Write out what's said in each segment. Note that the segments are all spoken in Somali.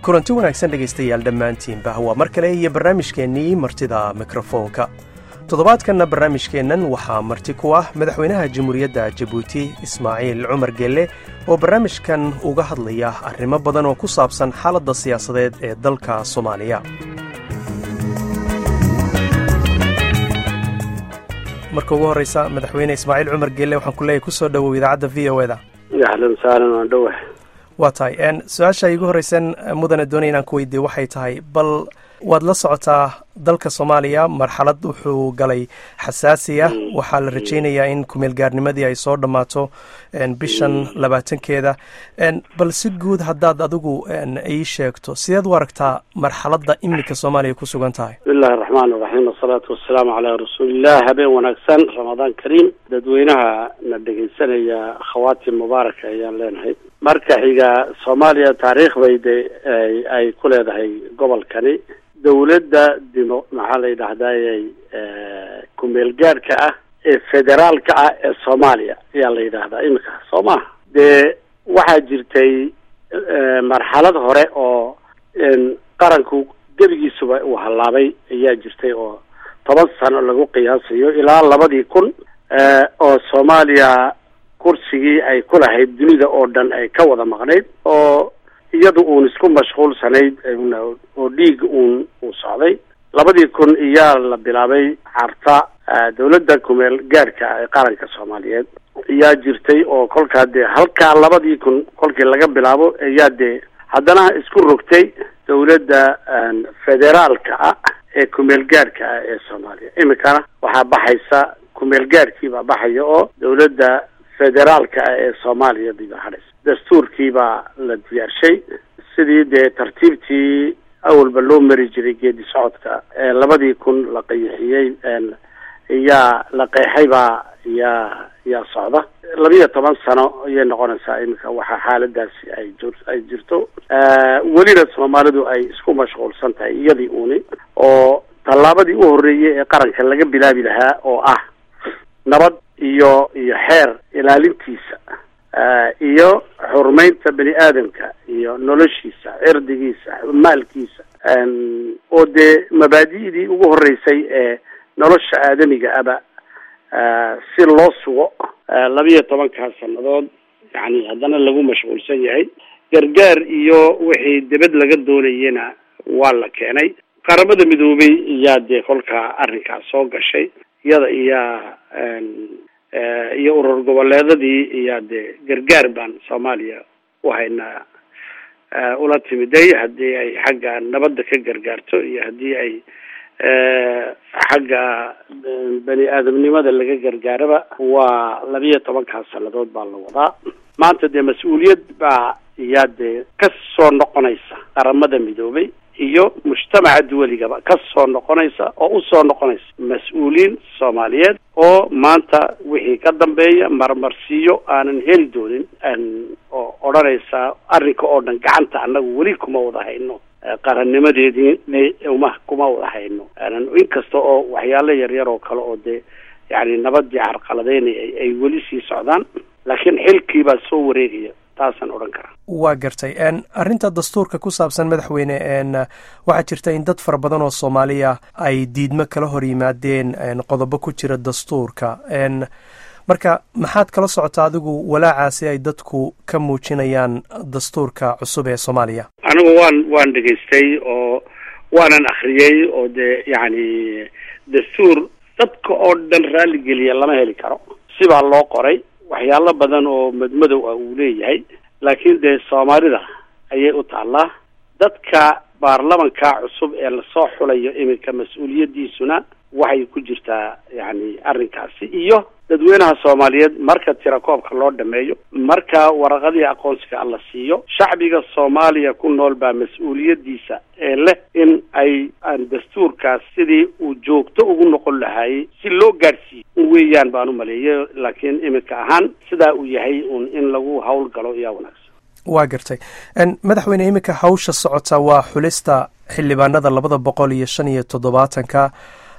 kulanti wanaagsan dhegaystayaal dhammaantiinba waa mar kale iyo barnaamijkeennii martida mikrofoonka toddobaadkanna barnaamijkeennan waxaa marti ku ah madaxweynaha jamhuuriyadda jabuuti ismaaciil cumar gelle oo barnaamijkan uga hadlaya arrimo badan oo ku saabsan xaaladda siyaasadeed ee dalka soomaaliya marka ugu horreysa madaxweyne ismaaciil cumar gelle waxaan ku leeyahy kusoo dhowow idaacadda v o eda ahlan sahlan waan dhowah waa tahay su-aasha igu horreysan mudane doonaya inaan ku weydiiye waxay tahay bal waad la socotaa dalka soomaaliya marxalad wuxuu galay xasaasiya waxaa la rajaynayaa in kumeelgaarnimadii ay soo dhammaato bishan labaatankeeda bal si guud haddaad adigu ii sheegto sideed u aragtaa marxaladda iminka soomaaliya ku sugan tahay bismillahi araxmaan iraxiim wasalaatu wasalaamu calaa rasuuliillah habeen wanaagsan ramadaan kariim dadweynaha na dhegaysanaya khawaatim mubaaraka ayaan leenahay marka xiga soomaaliya taariikh bay de ay ku leedahay gobolkani dawladda dimo maxaa la yidhahdayy kumeel gaadhka ah ee federaalka ah ee soomaaliya ayaa la yidhaahdaa iminka soo maha dee waxaa jirtay marxalad hore oo qaranku gebigiisuba uu hallaabay ayaa jirtay oo toban sano lagu qiyaasayo ilaa labadii kun oo soomaaliya kursigii ay ku lahayd dunida oo dhan ay ka wada maqnayd oo iyadu uun isku mashquulsanayd oo dhiig uun uu socday labadii kun iyaa la bilaabay carta dawladda kumeel gaadhka ee qaranka soomaaliyeed ayaa jirtay oo kolkaa dee halkaa labadii kun kolkii laga bilaabo ayaa dee haddana isku rogtay dawladda federaalka ah ee kumeel gaadhka ah ee soomaaliya iminkana waxaa baxaysa kumeel gaadhkii baa baxaya oo dawladda federaalka ah ee soomaaliya diba hadhaysa dastuurkii baa la diyaarshay sidii dee tartiibtii awalba loo mari jiray geedi socodka ee labadii kun la qayixiyey yaa la qeexay baa yaa yaa socda labiyo toban sano ayay noqonaysaa iminka waxaa xaaladaasi ay jir ay jirto welina soomaalidu ay isku mashquulsan tahay iyadii uuni oo tallaabadii u horreeyey ee qaranka laga bilaabi lahaa oo ah nabad iyo iyo xeer ilaalintiisa iyo xurmeynta bani aadamka iyo noloshiisa cirdigiisa maalkiisa oo dee mabaadi'dii ugu horreysay ee nolosha aadamiga aba si loo sugo labiyo tobankaa sannadood yani haddana lagu mashquulsan yahay gargaar iyo wixii debed laga doonayena waa la keenay qaramada midoobay iyaa dee kolkaa arrinkaas soo gashay iyada iyaa iyo urur goboleedadii iyaa dee gargaar baan soomaaliya u haynaa ula timiday haddii ay xagga nabadda ka gargaarto iyo haddii ay xagga bani aadamnimada laga gargaaraba waa labiyo tobankaas sannadood baa la wadaa maanta dee mas-uuliyad baa iyaa dee ka soo noqonaysa qaramada midoobay iyo mujtamaca duwaligaba ka soo noqonaysa oo usoo noqonaysa mas-uuliyiin soomaaliyeed oo maanta wixii ka dambeeya marmarsiiyo aanan heli doonin oo odhanaysa arrinka oo dhan gacanta annagu weli kuma wada hayno qarannimadeedii uma kuma wada hayno inkasta oo waxyaalo yaryar oo kale oo dee yani nabadii carqaladeynay ay weli sii socdaan laakiin xilkiibaa soo wareegaya taasaan odhan karaa waa gartay arrinta dastuurka ku saabsan madaxweyne waxaa jirta in dad fara badan oo soomaaliya ay diidmo kala hor yimaadeen qodobo ku jira dastuurka marka maxaad kala socotaa adigu walaacaasi ay dadku ka muujinayaan dastuurka cusub ee soomaaliya anigu waan waan dhegaystay oo waanan akriyey oo dee yacni dastuur dadka oo dhan raalligeliya lama heli karo sibaa loo qoray waxyaalo badan oo madmadow ah uu leeyahay laakiin dee soomaalida ayay u taallaa dadka baarlamanka cusub ee lasoo xulayo iminka mas-uuliyaddiisuna waxay ku jirtaa yacni arrinkaasi iyo dadweynaha soomaaliyeed marka tirakoobka loo dhameeyo marka waraqadii aqoonsiga la siiyo shacbiga soomaaliya ku nool baa mas-uuliyaddiisa ee leh in ay dastuurkaas sidii uu joogto ugu noqon lahaayey si loo gaadhsiiyo weeyaan baan u maleeyay laakiin iminka ahaan sidaa uu yahay un in lagu hawl galo ayaa wanaagsan waa gartay madaxweyne iminka hawsha socota waa xulista xildhibaanada labada boqol iyo shan iyo toddobaatanka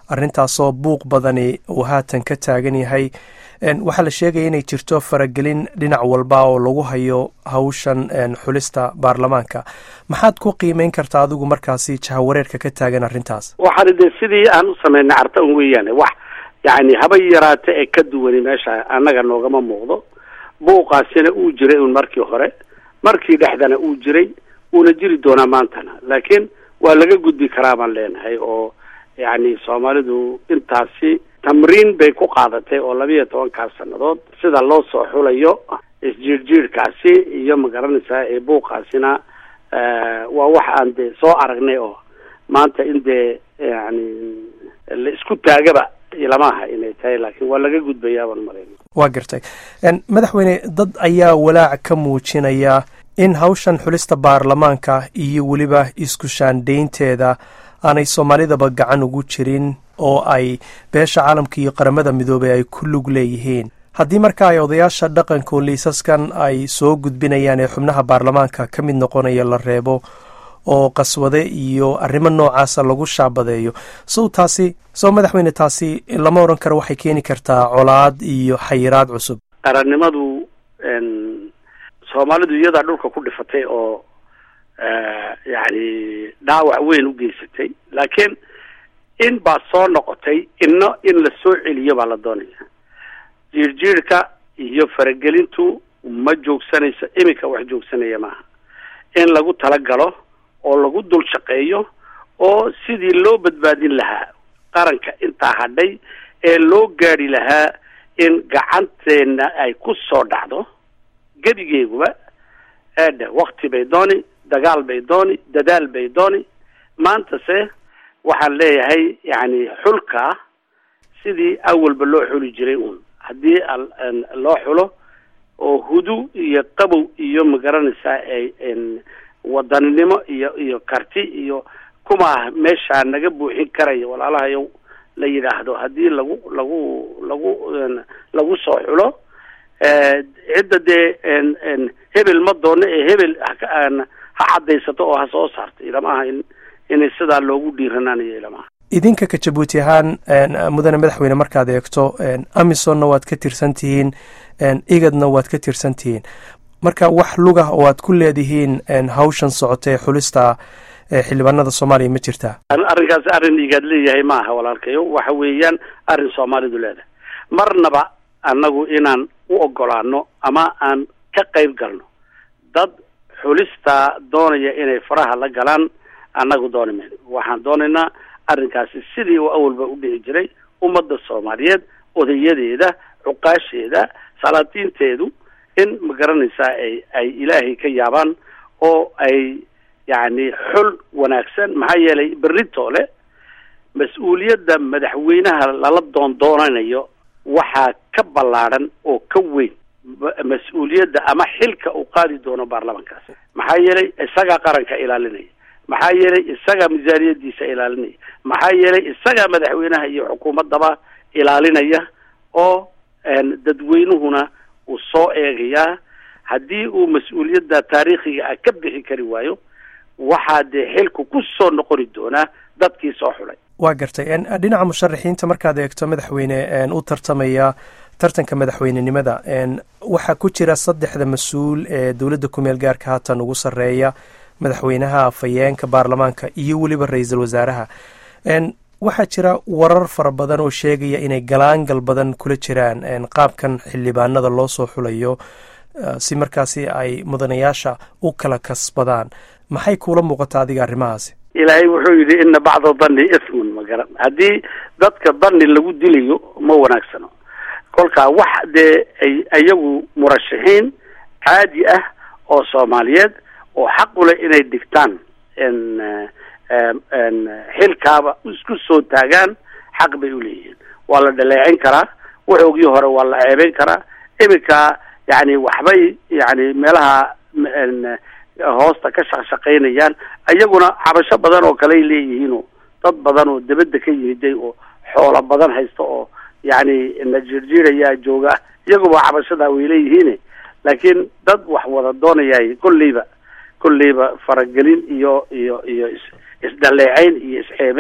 arrintaasoo buuq badani uu haatan ka taagan yahay waxaa la sheegaya inay jirto faragelin dhinac walba oo lagu hayo hawshan xulista baarlamaanka maxaad ku qiimeyn kartaa adigu markaasi jahawareerka ka taagan arrintaas waxaan de sidii aan u samaynay carta un weeyaane wax yani haba yaraate ee ka duwani meesha annaga noogama muuqdo buuqaasina uu jiray un markii hore markii dhexdana uu jiray uuna jiri doonaa maantana laakiin waa laga gudbi karaa baan leenahay oo yani soomaalidu intaasi tamriin bay ku qaadatay oo labiiyo tobankaas sannadood sida loo soo xulayo isjiirjiirkaasi iyo magaranaysaa ee buuqaasina waa wax aan dee soo aragnay oo maanta in dee yani la isku taagaba lama aha inay tahay laakiin waa laga gudbayaa baan malayna waa gartay madaxweyne dad ayaa walaac ka muujinaya in hawshan xulista baarlamaanka iyo weliba isku shaandaynteeda aanay soomaalidaba gacan ugu jirin oo ay beesha caalamka iyo qaramada midoobey ay ku lug leeyihiin haddii marka ay odayaasha dhaqanka liisaskan ay soo gudbinayaan ee xubnaha baarlamaanka ka mid noqonaya la reebo oo qaswade iyo arrimo noocaasa lagu shaabadeeyo sow taasi sow madaxweyne taasi lama odhan karo waxay keeni kartaa colaad iyo xayiraad cusub qarannimadu soomaalidu iyadaa dhulka ku dhifatay oo yani dhaawac weyn u geysatay laakiin in baa soo noqotay inno in la soo celiyo baa la doonaya jiirjiirka iyo faragelintu ma joogsanayso iminka wax joogsanaya maaha in lagu talagalo oo lagu dul shaqeeyo oo sidii loo badbaadin lahaa qaranka intaa hadhay ee loo gaadhi lahaa in gacanteena ay ku soo dhacdo gebigeeguba eedhe wakti bay dooni dagaal bay dooni dadaal bay dooni maantase waxaan leeyahay yani xulka sidii awalba loo xuli jiray uun haddii loo xulo oo hudu iyo qabow iyo magaranaysaa ay wadaninimo iyo iyo karti iyo kumaa meeshaa naga buuxin karaya walaalahayow la yidhaahdo haddii lagu lagu lagu lagu soo xulo cidda dee hebel ma doono ee hebel ha caddaysato oo ha soo saarto ilama aha in inay sidaa loogu dhiiranaanayo ilama aha idinka ka jabuuti ahaan mudane madaxweyne markaad eegto amisonna waad ka tirsan tihiin igadna waad ka tirsan tihiin marka wax lugah oo aad ku leedihiin hawshan socota ee xulista xildhibaanada soomaaliya ma jirtaa arrinkaasi arrin igaad leeyahay ma aha walaalkayo waxa weeyaan arrin soomaalidu leedahay marnaba annagu inaan u ogolaano ama aan ka qayb galno dad xulista doonaya inay faraha la galaan annagu dooni mayno waxaan doonaynaa arrinkaasi sidii uu awalba u dhici jiray ummadda soomaaliyeed odayadeeda cuqaasheeda salaatiinteedu in ma garanaysaa ay ay ilaahay ka yaabaan oo ay yacni xul wanaagsan maxaa yeelay beritoole mas-uuliyadda madaxweynaha lala doondoonanayo waxaa ka ballaadhan oo ka weyn mas-uuliyadda ama xilka uu qaadi doono baarlamankaasi maxaa yeelay isagaa qaranka ilaalinaya maxaa yeelay isagaa miisaaniyadiisa ilaalinaya maxaa yeelay isagaa madaxweynaha iyo xukuumaddaba ilaalinaya oo dadweynuhuna uu soo eegayaa haddii uu mas-uuliyadda taariikhiga ah ka bixi kari waayo waxaa dee xilku ku soo noqoni doonaa dadkii soo xulay waa gartay dhinaca musharaxiinta markaad eegto madaxweyne u tartamaya tartanka madaxweynenimada waxaa ku jira saddexda mas-uul ee dowladda kumeel gaarka haatan ugu sarreeya madaxweynaha afhayeenka baarlamaanka iyo weliba ra-iisul wasaaraha waxaa jira warar fara badan oo sheegaya inay galaangal badan kula jiraan qaabkan xildhibaanada loo soo xulayo si markaasi ay mudanayaasha u kala kasbadaan maxay kuula muuqataa adiga arrimahaasi ilaahay wuxuu yidhi ina bacda danni ismun ma garan haddii dadka danni lagu dilayo ma wanaagsano kolkaa wax dee ay iyagu murashaxiin caadi ah oo soomaaliyeed oo xaq u leh inay dhigtaan xilkaaba isku soo taagaan xaq bay uleeyihiin waa la dhaleecin karaa waxoogii hore waa la ceebeyn karaa iminka yani waxbay yani meelaha hoosta ka shaqshaqaynayaan iyaguna cabasho badan oo kale ay leeyihiinoo dad badan oo debadda ka yimiday oo xoolo badan haysta oo yani na jirjirayaa jooga iyaguba cabashadaa way leeyihiin laakiin dad wax wada doonayay kolleyba kolleyba faragelin iyo iyo iyo is isdhaleecayn iyo isceebeyn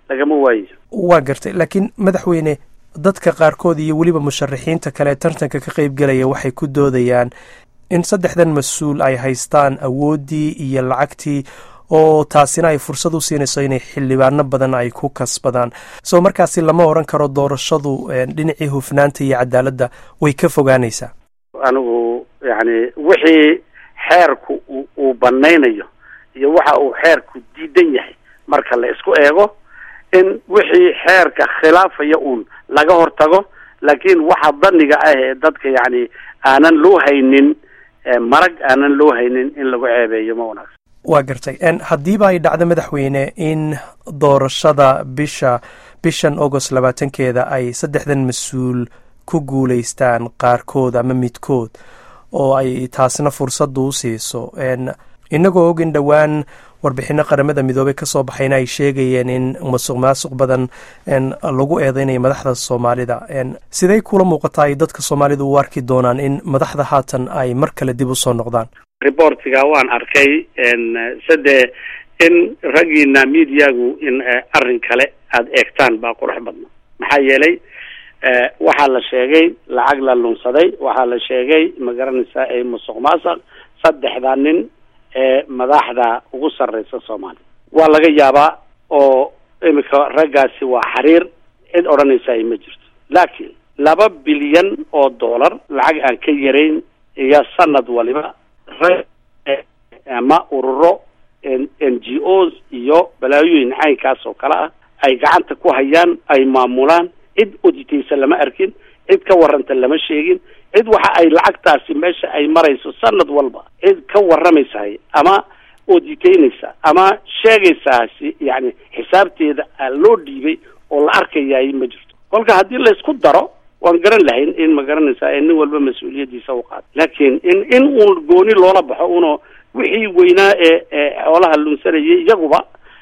lagama waayayo waa gartay laakiin madaxweyne dadka qaarkood iyo weliba musharaxiinta kale tartanka ka qaybgelaya waxay ku doodayaan in saddexdan mas-uul ay haystaan awooddii iyo lacagtii oo taasina ay fursad u siinayso inay xildhibaano badan ay ku kasbadaan soo markaasi lama odhan karo doorashadu dhinacii hufnaanta iyo cadaaladda way ka fogaanaysaa anigu yacni wixii xeerku uu banaynayo iyo waxa uu xeerku diidan yahay marka la isku eego in wixii xeerka khilaafaya uun laga hortago laakiin waxa daniga ah ee dadka yacni aanan loo haynin marag aanan loo haynin in lagu ceebeeyo ma wanaagsan waa gartay haddiiba ay dhacdo madaxweyne in doorashada bisha bishan agost labaatankeeda ay saddexdan mas-uul ku guulaystaan qaarkood ama midkood oo ay taasna fursaddu u siiso inagoo og in dhowaan warbixino qaramada midoobey ka soo baxayna ay sheegayeen in masuq maasuq badan lagu eedeynayo madaxda soomaalida sidey kula muuqataa ay dadka soomaalida u arki doonaan in madaxda haatan ay mar kale dib u soo noqdaan reportiga waan arkay sade in raggiina mediagu in arrin kale aada eegtaan baa qurux badna maxaa yeelay waxaa la sheegay lacag la lunsaday waxaa la sheegay ma garanaysaa ay musuq maasuq saddexda nin ee madaxda ugu sarreysa soomaaliya waa laga yaabaa oo imika raggaasi waa xiriir cid odhanaysa ay ma jirto laakiin laba bilyan oo dollar lacag aan ka yarayn iyo sanad waliba rag ama ururo n g os iyo balaayooyin caynkaas oo kale ah ay gacanta ku hayaan ay maamulaan cid oditaysa lama arkin cid ka warranta lama sheegin cid waxa ay lacagtaasi meesha ay marayso sanad walba cid ka warramaysahay ama oditeynaysa ama sheegaysaasi yani xisaabteeda loo dhiibay oo la arkayay ma jirto kolka haddii laysku daro waan garan lahayn in ma garanaysaa nin walba mas-uuliyaddiisa u qaado laakiin in in uun gooni loola baxo uno wixii weynaa ee ee xoolaha lunsanayay iyaguba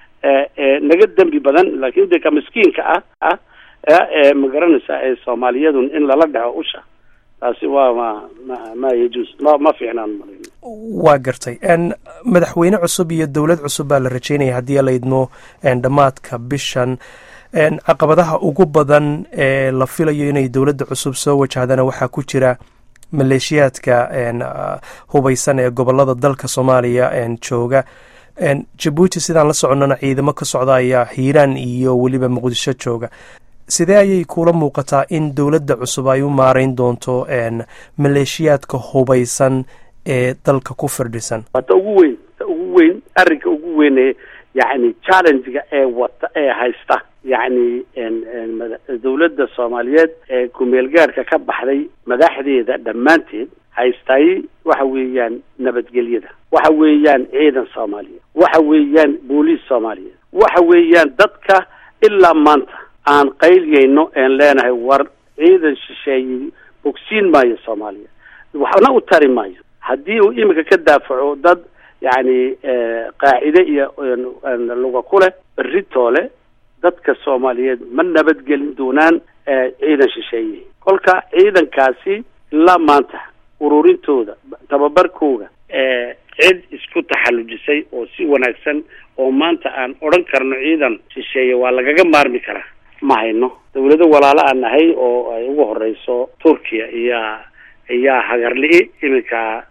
naga dembi badan laakiin de ka miskiinka ah ah ee ma garanaysaa ee soomaaliyadun in lala dhaco usha taasi waa ma ma ma yajuus ma ma fiicnaan malin waa gartay madaxweyne cusub iyo dowlad cusub baa la rajeynaya haddii la idmo dhammaadka bishan caqabadaha ugu badan ee la filayo inay dowladda cusub soo wajahdana waxaa ku jira maleeshiyaadka hubeysan ee gobolada dalka soomaaliya jooga jabuuti sidaan la soconnana ciidamo ka socda ayaa hiiraan iyo weliba muqdisho jooga sidee ayay kula muuqataa in dowladda cusub ay u maareyn doonto maleeshiyaadka hubeysan ee dalka ku firdhisan waa ta ugu weyn ta ugu weyn arrinka ugu weyn ee yacni challenge-ga ee wata ee haysta yacni dowladda soomaaliyeed ee ku-meelgaarka ka baxday madaxdeeda dhammaanteed haystay waxa weeyaan nabadgelyada waxa weeyaan ciidan soomaaliyeed waxa weeyaan booliis soomaaliyeed waxa weeyaan dadka ilaa maanta aan qayliyayno een leenahay war ciidan shisheeyey bogsiin maayo soomaaliya waxna u tari maayo haddii uu imika ka daafaco dad yacni qaacide iyo luga ku leh beritoole dadka soomaaliyeed ma nabadgelin doonaan ciidan shisheeye kolka ciidankaasi ilaa maanta ururintooda tababarkooda cid isku taxallujisay oo si wanaagsan oo maanta aan odhan karno ciidan shisheeye waa lagaga maarmi karaa ma hayno dawlado walaalo aan nahay oo ay ugu horeyso turkiya iyaa iyaa hagarli-i iminka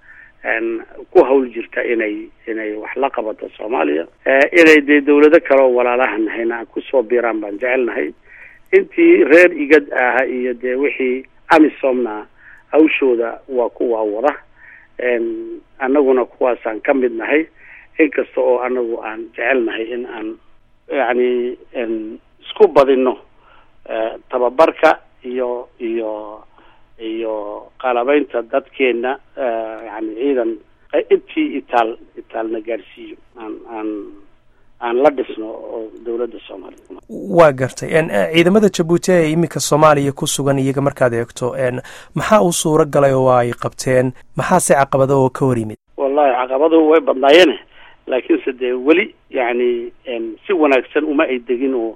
ku hawl jirta inay inay wax la qabato soomaaliya inay dee dawlado kale oo walaalaha nahayna aan kusoo biiraan baan jecelnahay intii reer igad ah iyo dee wixii amisomna hawshooda waa kuwa wada annaguna kuwaasaan ka mid nahay inkasta oo anagu aan jecelnahay in aan yacni isku badino tababarka iyo iyo iyo qalabeynta dadkeena yani ciidan intii itaal itaalna gaarsiiyo aan aan aan la dhisno oo dowladda soomaaliya waa gartay ciidamada jabuuti ee iminka soomaaliya ku sugan iyaga markaad eegto maxaa u suuro galay oo ay qabteen maxaase caqabado oo ka hor yimid wallahi caqabaduhu way badnaayeene laakiinse dee weli yani si wanaagsan uma ay degin oo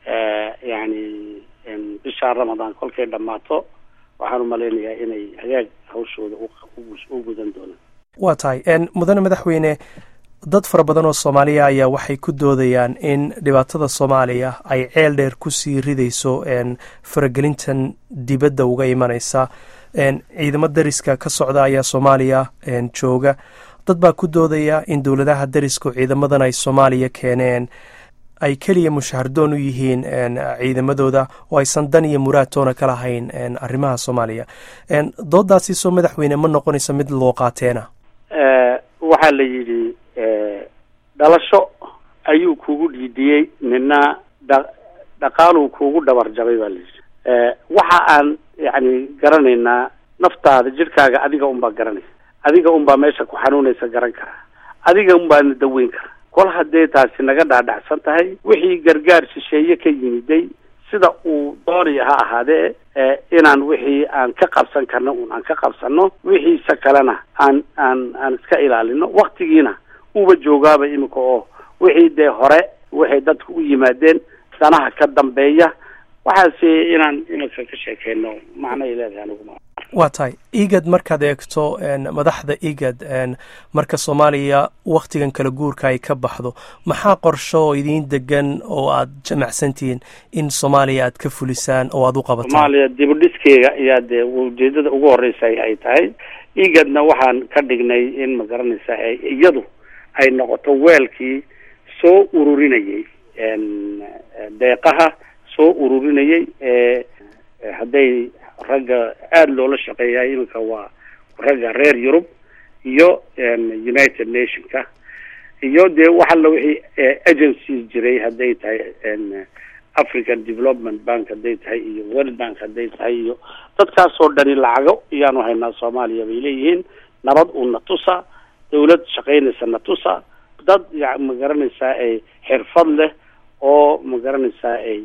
yani bishaa ramadaan kolkay dhammaato waxaan umalaynayaa inay hagaag hawshooda u gudan doonaan waa tahay mudane madaxweyne dad fara badan oo soomaaliya ayaa waxay ku doodayaan in dhibaatada soomaaliya ay ceel dheer kusii ridayso faragelintan dibadda uga imanaysa ciidamo dariska ka socda ayaa soomaaliya jooga dad baa ku doodaya in dowladaha darisku ciidamadan ay soomaaliya keeneen ay keliya mushahardoon u yihiin ciidamadooda oo aysan dan iyo muraadtoona ka lahayn arrimaha soomaaliya doodaasi soo madaxweyne ma noqonaysa mid loo qaateena waxaa la yidhi dhalasho ayuu kugu dhiidiyey nina dha dhaqaaluu kugu dhabar jabay baa la yidhi waxa aan yani garanaynaa naftaada jidhkaaga adiga unbaa garanaysa adiga unbaa meesha ku xanuunaysa garan kara adiga unbaana daweyn kara kol haddee taasi naga dhaadhacsan tahay wixii gargaar shisheeye ka yimiday sida uu doonaya ha ahaadee inaan wixii aan ka qabsan karno un aan ka qabsano wixiisa kalena aan aan aan iska ilaalino waktigiina uba joogaaba imika oo wixii dee hore waxay dadku u yimaadeen danaha ka dambeeya waxaase inaan imika ka sheekeyno macnay leedahay aniguma waa tahay igad markaad eegto madaxda igad marka soomaaliya waktigan kala guurka ay ka baxdo maxaa qorsho oo idiin degan oo aad jamacsantihiin in soomaaliya aad ka fulisaan oo aad u qabataan soomaaliya dibudhiskeega ayaa dee ujeedada ugu horeysa ay tahay igadna waxaan ka dhignay in ma garanaysa iyadu ay noqoto weelkii soo ururinayay deeqaha soo ururinayay hadday ragga aada loola shaqeeya iminka waa ragga reer yurub iyo united nationka iyo dee wax alla wixii agencies jiray hadday tahay african development bank hadday tahay iyo world bank hadday tahay iyo dadkaasoo dhani lacago iyaanu haynaa soomaaliya bay leeyihiin nabad uuna tusa dawlad shaqaynaysa na tusa dad ya ma garanaysaa ay xirfad leh oo ma garanaysaa ay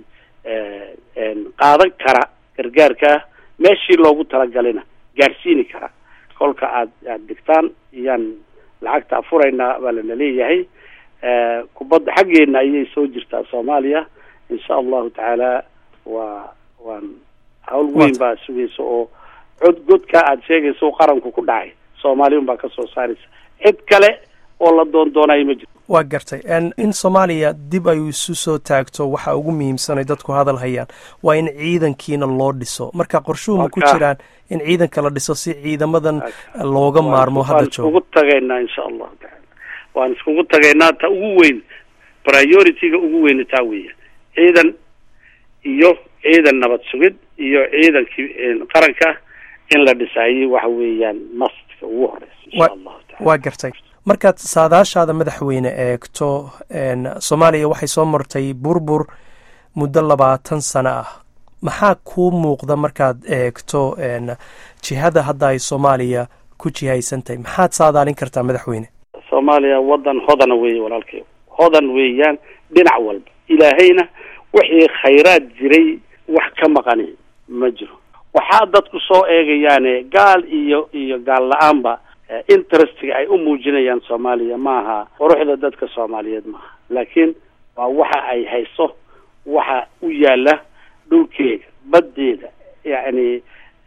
qaadan kara gargaarka meeshii loogu talagalina gaadhsiini kara kolka aad aad dhigtaan iyaan lacagta afuraynaa baa lana leeyahay kubadda xaggeena ayay soo jirtaa soomaaliya insha allahu tacaala waa waan hawl weyn baa sugaysa oo cod godka aad sheegaysa qaranku ku dhacay soomaaliya un baa ka soo saaraysa cid kale oo la doon doonayo ma jirto waa gartay in soomaaliya dib ay isu soo taagto waxa ugu muhiimsanay dadku hadal hayaan waa in ciidankiina loo dhiso marka qorshuhu ma ku jiraan in ciidanka la dhiso si ciidamadan looga maarmo hadda joogo waan iskugu tagaynaa insha allahu tacaala waan iskugu tagaynaa ta ugu weyn priority-ga ugu weyna taa weya ciidan iyo ciidan nabad sugid iyo ciidankii qaranka in la dhisaayey waxa weeyaan mastka ugu horeysa insha allahu taala waa gartay markaad saadaashaada madaxweyne eegto soomaaliya waxay soo martay burbur muddo labaatan sano ah maxaa kuu muuqda markaad eegto jihada hadda ay soomaaliya ku jihaysan tahay maxaad saadaalin kartaa madaxweyne soomaaliya waddan hodana weeye walaalkay hodan weeyaan dhinac walba ilaahayna wixii khayraad jiray wax ka maqani ma jiro waxaa dadku soo eegayaane gaal iyo iyo gaal la-aanba interestga ay u muujinayaan soomaaliya maaha quruxda dadka soomaaliyeed maaha laakiin waa waxa ay hayso waxa u yaala dhulkeeda baddeeda yacni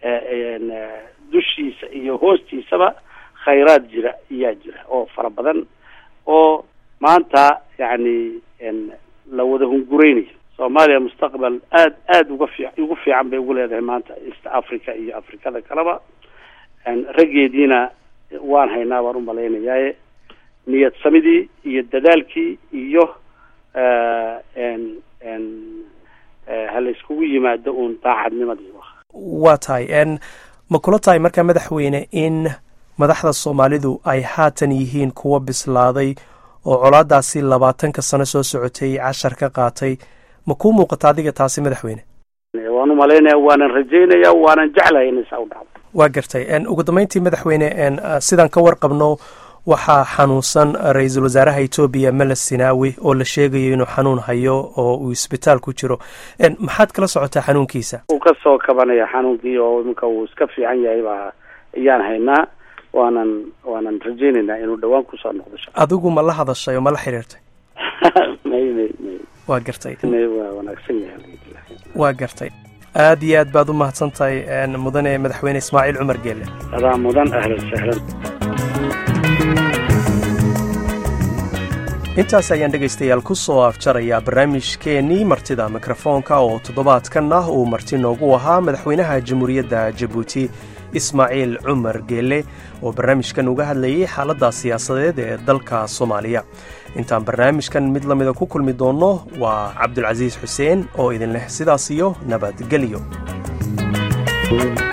dushiisa iyo hoostiisaba khayraad jira iyaa jira oo fara badan oo maanta yacni la wada hungureynayo soomaaliya mustaqbal aad aada uga fi ugu fiican bay ugu leedahay maanta east africa iyo afrikada kaleba raggeediina waan haynaa baan umalaynayaa niyad samidii iyo dadaalkii iyo ha la iskugu yimaado uun daacadnimadii waa tahay ma kula tahay markaa madaxweyne in madaxda soomaalidu ay haatan yihiin kuwa bislaaday oo colaadaasi labaatanka sano soo socotay cashar ka qaatay ma kuu muuqata adiga taasi madaxweyne waan umalaynaya waanan rajaynaya waanan jeclahay inay saa u dhacdo waa gartay ugu dambeyntii madaxweyne sidaan ka warqabno waxaa xanuunsan ra-iisul wasaaraha etoobiya meles sinaawi oo la sheegayo inuu xanuun hayo oo uu isbitaal ku jiro maxaad kala socotaa xanuunkiisa uu kasoo kabanaya xanuunkii oo iminka uu iska fiican yahay baa ayaan haynaa waanan waanan rajaynaynaa inuu dhawaan kusoo noqdo adigu ma la hadashay oo ma la xiriirtay may may may waa gartay may waa wanaagsan yahay alxamdulilah waa gartay aad iyo aad baad u mahadsan tahay mudane madaxweyne ismaaciil cumar geelle adaa mudan ahlan sahlan intaas ayaan dhegaystayaal ku soo afjarayaa barnaamijkeennii martida mikrofoonka oo toddobaadkan ah uu marti noogu ahaa madaxweynaha jamhuuriyadda jabuuti ismaaciil cumar geelle oo barnaamijkan uga hadlayay xaaladda siyaasadeed ee dalka soomaaliya intaan barnaamijkan mid lamida ku kulmi doonno waa cabdulcasiis xuseen oo idin leh sidaas iyo nabadgelyo